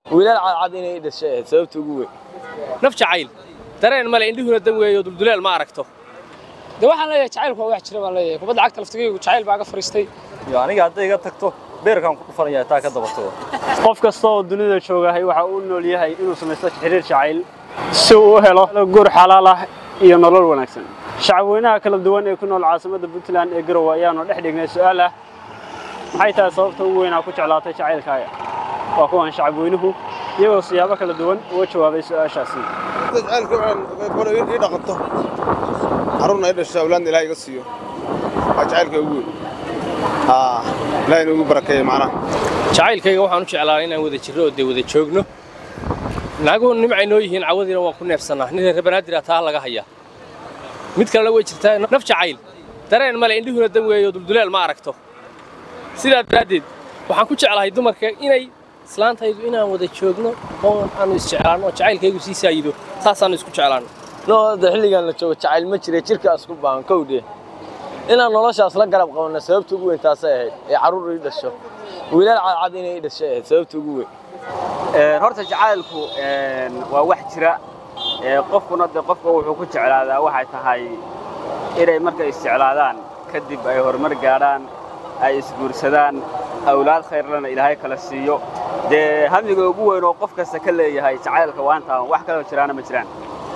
wiilal cadcad inay i dhashay ahayd sababta ugu weyn naf jacayl dareen male indhuhuna dan weeyo dulduleel ma aragto de waxaan leeyahay jacaylku waa wax jira baan leeyahay kubadda cagta laftigaygu jacayl baa ga fariistay iyo aniga hadday iga tagto beerkaan ku dhufanaya taa ka dabatoo qof kasta oo dunida joogahay waxa uu nool yahay inuu samaysto xiriir jacayl si uu u helo guur xalaal ah iyo nolol wanaagsan shacabweynaha kala duwan ee ku nool caasimadda puntland ee garowe ayaanu dhex dhignay su'aal ah maxay tahay sababta ugu weynaa ku jeclaatay jacaylkaaga waa kuwan shacabweynuhu iyagoo siyaabo kala duwan uga jawaabay su'aashaasi jacaylka waxaan ii dhaqanto carruurna i dhasho awlaadna ilaah iga siiyo waa jacaylka ugu weyn haa ilaah inuu igu barakeeyo macnaha jacaylkayga waxaan u jeclaa inaan wada jirro oo dee wada joogno naaguhu nimcay noo yihiin cawadiina waan ku neefsannaa nin reer banaadir taa laga hayaa mid kalena way jirtaa naf jacayl dareen male indhuhuna dan weeyo dulduleel ma aragto sidaa daraaddeed waxaan ku jeclahay dumarka inay islaantaydu inaan wada joogno oo aanu isjeclaanno oo jacaylkaygu sii saayido saasaannu isku jeclaanno noo hadda xilligan la joogo jacayl ma jira jirkaas ku baahan kowdhe inaan noloshaas la garab qabanno sababta ugu weyn taasay ahayd ee carruur ii dhasho wiilal cadcad inay i dhashay ahayd sababta ugu weyn horta jacaylku waa wax jira qofkuna de qofka wuxuu ku jeclaadaa waxay tahay inay markay isjeclaadaan kadib ay horumar gaadhaan ay isguursadaan awlaad khayrlana ilaahay kala siiyo dee hamiga ugu weyn oo qof kasta ka leeyahay jacaylka waantaa wax kaloo jiraana ma jiraan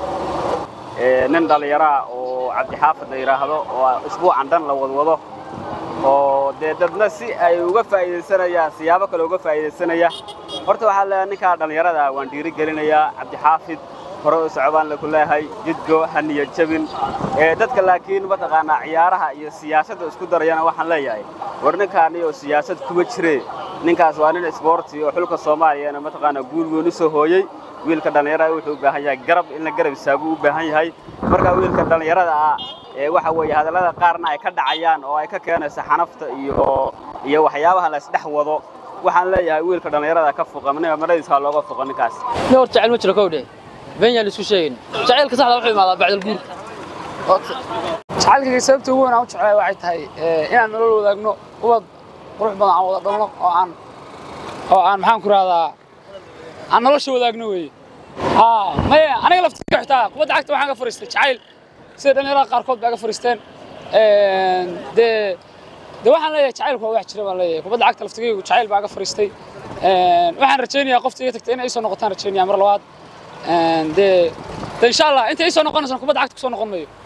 nin dhallinyaraa oo cabdixaafid la yidhaahdo oo isbuucan dhan la wadwado oo dee dadna si ay uga faa'iidaysanayaan siyaabo kale uga faa'iidaysanaya horta waxaa leeyahay ninkaa dhallinyarada waan dhiiri gelinayaa cabdixaafid hore u socbaan laku leeyahay jidgo haniya jabin dadka laakiin mataqaanaa ciyaaraha iyo siyaasadda isku darayana waxaan leeyahay war ninkaani oo siyaasad kuma jire ninkaas waa nin isboorti oo xulka soomaaliyana mataqaanaa guul weyn u soo hooyey wiilka dhallinyarada wuxuu u baahan yahay garab in la garab istaagu u baahan yahay marka wiilka dhallinyarada ah ee waxa weeye hadallada qaarna ay ka dhacayaan oo ay ka keenayso xanafta iyo iyo waxyaabaha la isdhex wado waxaan leeyahay wiilka dhallinyarada ka fuqa maradiisa looga fuqa ninkaas nin horta jacayl ma jiro kowdhe been yaan isku sheegin jacaylka saxda wuxuu imaadaa bacdal guurka jacaylkayga sababta ugu weyn aan u jeclahay waxay tahay inaan nolol wadaagno ubad qurux badan aan wada dhalno oo aan oo aan maxaan ku rahdaa aan nolosha wadaagno weeye haa maya aniga laftiga xitaa kubadda cagta waxaan ka fariistay jacayl sida dhallinyarada qaarkood baa ka fariisteen dee de waxaan leeyahay jacaylku waa wax jira baan leeyahay kubadda cagta laftigaygu jacayl baa ka fariistay waxaan rajaynayaa qofta iga tagtay inay isoo noqotaan rajaynaya mar labaad dee de insha allah inta isoo noqonaysan kubadda cagta kusoo noqon mayo